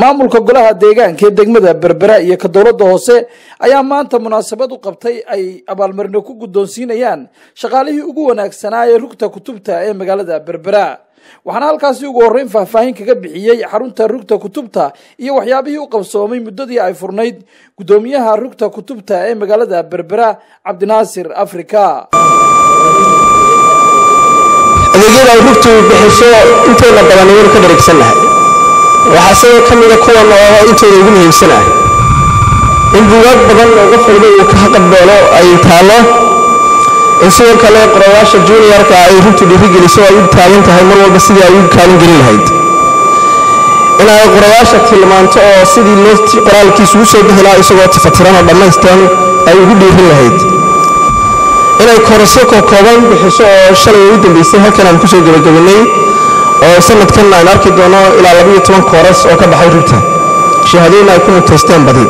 maamulka golaha deegaanka ee degmada berbera iyo ka dowladda hoose ayaa maanta munaasabad u qabtay ay abaalmarino ku guddoonsiinayaan shaqaalihii ugu wanaagsanaa ee rugta kutubta ee magaalada berbera waxaana halkaasi ugu horreyn faahfaahin kaga bixiyey xarunta rugta kutubta iyo waxyaabihii u qabsoomay muddadii ay furnayd guddoomiyaha rugta kutubta ee magaalada berbera cabdinaasir afrika adeegyada ay rugtu bixiso intooda badan waynu ka dharigsannahay waxaa sidoo ka mida kuwan oo intooda ugu muhiimsanah in buugaag badan oo qof walba uu ka qabdoono ay taallo in sidoo kale qorayaasha juniorka ay rugtu dhiirigeliso ay u taagan tahay mar walba sidii ay u kaalin gelin lahayd in ay qorayaasha tilmaanto oo sidii loo qoraalkiisu u soo bixi lahaa isagoo tifatiran oo dhammaystiran ay ugu dhiirin lahayd inay korasyo kokooban bixiso oo shalay ugu dambeysay halkan aan kusoo gebagabanay oo sanadkan aan arki doono ilaa labaiyo toban kooras oo ka baxay rugta shahaadooyin ay ku mutaysteen badi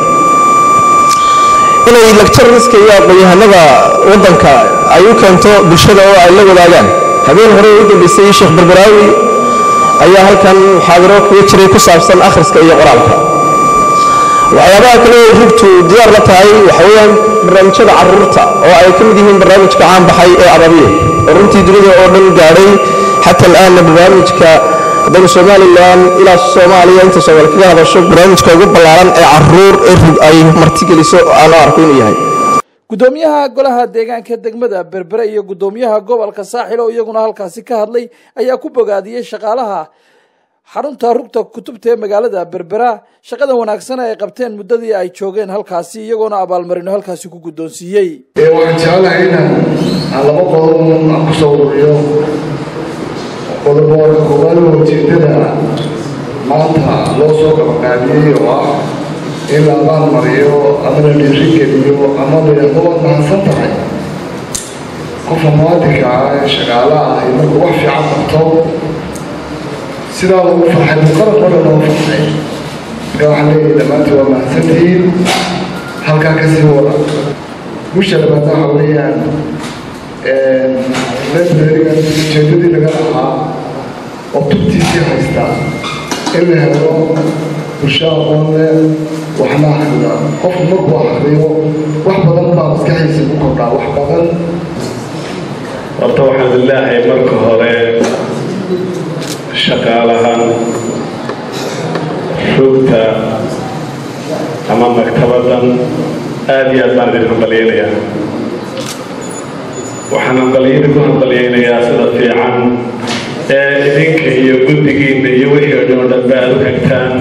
inay lecturariska iyo aqoon-yahanada waddanka ay u keento bulshada oo ay la wadaagaan habeen hore ugu dambeysay sheekh berberaawi ayaa halkan muxaadaro kaga jiray ku saabsan akhriska iyo qoraalka waxyaabaha kale oo rugtu diyaar la tahay waxa weeyaan barnaamijyada caruurta oo ay ka mid yihiin barnaamijka caan baxay ee ababiye oo runtii dunida oo dhan gaadhay xata al'aanna barnaamijka haddaynu somalilan ilaa soomaaliya inta soomaali kaga hadasho barnaamijka ugu ballaaran ee caruur ee rug ay martigeliso aan u arko inuu yahay guddoomiyaha golaha deegaanka degmada berbere iyo guddoomiyaha gobolka saaxil oo iyaguna halkaasi ka hadlay ayaa ku bogaadiyey shaqaalaha xarunta rugta kutubta ee magaalada berbera shaqada wanaagsan ay qabteen muddadii ay joogeen halkaasi iyagoona abaalmarino halkaasi ku guddoonsiiyey waxaan jecelahay inaan aan laba qodob aan kusoo ururiyo qodobo koowaad oo ujeedada maanta loo soo qabqaadiyey oo ah in la abaalmariyo ama la dhiirigeliyo ama la yidhahdo waad mahadsan tahay qofka muwaadinka ah ee shaqaalaha ahi markuu wax fiican qabto sidaa lagu farxay muqarab mara loo farxay marka waxaan leeyahay dhammaantii waa mahadsantihiin halkaa ka sii wada gusha labaadna waxa weeyaan librarigan ujeedadii laga lahaa oo tubtiisii haysta in la helo bulsho aqoon leh waxna akrida qofku markuu akriyo wax badan baa maskaxiisa ku kordhaa wax badan horta waxaan ilaahay marka hore shaqaalahan rugta ama maktabadan aada iyo aad baan idin hambalyaynayaa waxaan hambalyada ku hambalyaynayaa sida fiican ee idinka iyo guddigiinna iyo wixii o dhan oo dhanba aada u hegtaan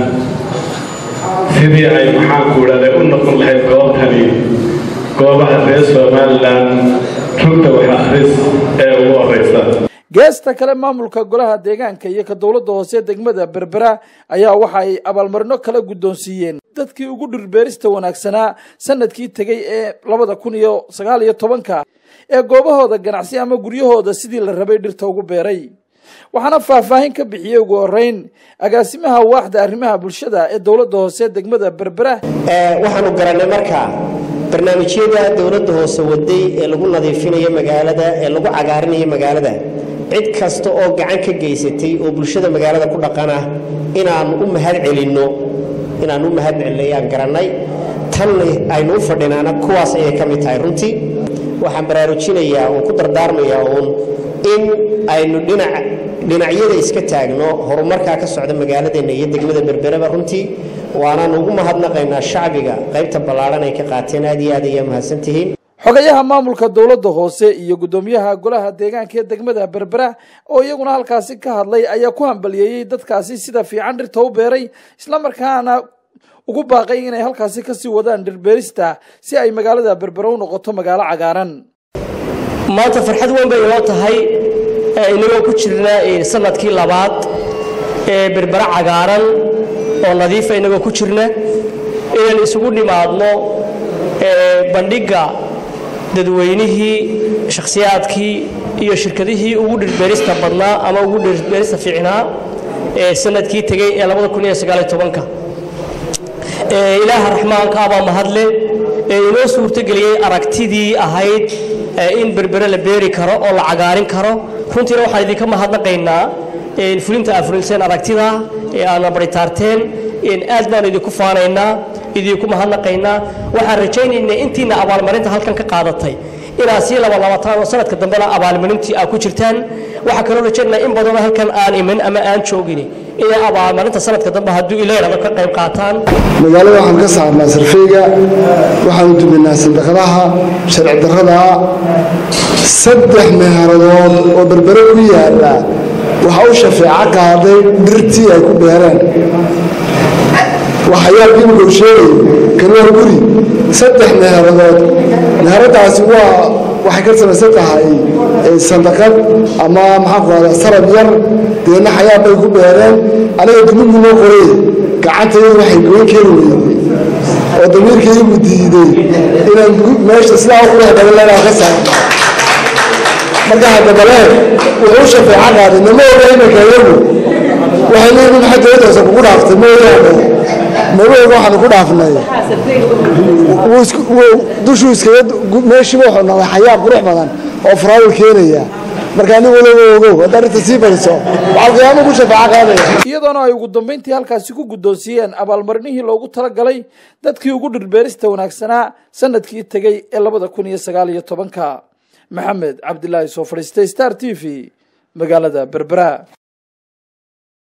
sidii ay maxaanku idhahday u noqon lahayd goobtani goobaha reer somalilan rugta wax akhris ee ugu horeysa geesta kale maamulka golaha deegaanka iyo ka dowladda hoose degmada berbera ayaa waxa ay abaalmarino kala guddoonsiiyeen dadkii ugu dhirbeerista wanaagsanaa sanadkii tegey ee labada kun iyo sagaal iyo tobanka ee goobahooda ganacsi ama guryahooda sidii la rabay dhirta ugu beeray waxaana faahfaahin ka bixiyey ugu horeyn agaasimaha waaxda arrimaha bulshada ee dowladda hoose degmada berbera waxaanu garanay markaa barnaamijyada dowladda hoose waday ee lagu nadiifinayo magaalada ee lagu cagaarinayo magaalada cid kasta oo gacan ka geysatay oo bulshada magaalada ku dhaqana inaannu u mahad celinno inaannu u mahad celinno ayaan garannay tan aynu u fadhinaana kuwaas ayay ka mid tahay runtii waxaan baraarujinayaa oo ku dardaarmayaa uun in aynu dhinac dhinacyada iska taagno horumarkaa ka socda magaaladeenna iyo degmada berbereba runtii waanaan ugu mahadnaqaynaa shacbiga qaybta ballaadhan ay ka qaateen aad iyo aad ayaa mahadsantihiin xogayaha maamulka dowladda hoose iyo guddoomiyaha golaha deegaanka ee degmada berbera oo iyaguna halkaasi ka hadlay ayaa ku hambaliyeeyey dadkaasi sida fiican dhirta u beeray islamarkaana ugu baaqay inay halkaasi kasii wadaan dhirbeerista si ay magaalada berbera u noqoto magaalo cagaaran maanta farxad weyn bay inoo tahay inagoo ku jirna sanadkii labaad ee berbera cagaaran oo nadiifa inagoo ku jirna inaan isugu nimaadno bandhigga dadweynihii shakhsiyaadkii iyo shirkadihii ugu dhirbeerista badnaa ama ugu dhirbeerista fiicnaa ee sanadkii tegey ee labada kun iyo sagaaliyo tobanka ilaaha raxmaanka abaa mahadle ee inoo suurtogeliyey aragtidii ahayd in berbere la beeri karo oo la cagaarin karo runtiina waxaan idinka mahadnaqaynaa fulinta aad fulinseen aragtida ee aadna baritaarteen aad baanu idinku faanaynaa idinku mahadnaqaynaa waxaan rajaynaynaa intiina abaalmarinta halkan ka qaadatay inaad sii labalabataan oo sanadka dambena abaalmarintii aad ku jirtaan waxaa kaloo rajaynaynaa in badanoo halkan aan iman ama aan joogin inay abaalmarinta sanadka dambe hadduu ileerado ka qayb qaataan magaalada waxaan ka saarnaa sarfeyga waxaanu duminaa sandaqadaha sharci darrada saddex meeharadood oo berbere ku yaala waxaa u shafeeco qaaday dhirtii ay ku beereen waxayaal imika uu sheegay kani waa guri saddex meeharadood meheradaasi waa waxay ka samaysan tahay sandaqad ama maxaan ku rahdaa sarab yar deedna xayaal bay ku beereen aniga dunigu noo qoray gacantayadu waxay goyn kari weyday oo damiirkaygu diiday inaan meesha sidaa u qurux badan leynaa ka saarno marka haddabale wuxuu shafeeco qaaday nama oga iminka iyagu waxay leeyihin maxay dowladdaasa kugu dhaaftay mooyaane nama oga waxaanu ku dhaafnay dushuu iskaga meeshiiba wuxuu noqday xayaa qurux badan oo faraawil keenaya marka anigu waliba ogow hadda arrinta sii bariso waxaa qiyaamo ku shafeeco qaadaya iyadoona ay ugu dambeyntii halkaasi ku guddoonsiiyeen abaalmarinihii loogu talagalay dadkii ugu dhirbeerista wanaagsanaa sanadkii tegey ee labada kun iyo sagaal iyo tobanka maxamed cabdilaahi soo fadhiistay star t v magaalada berbera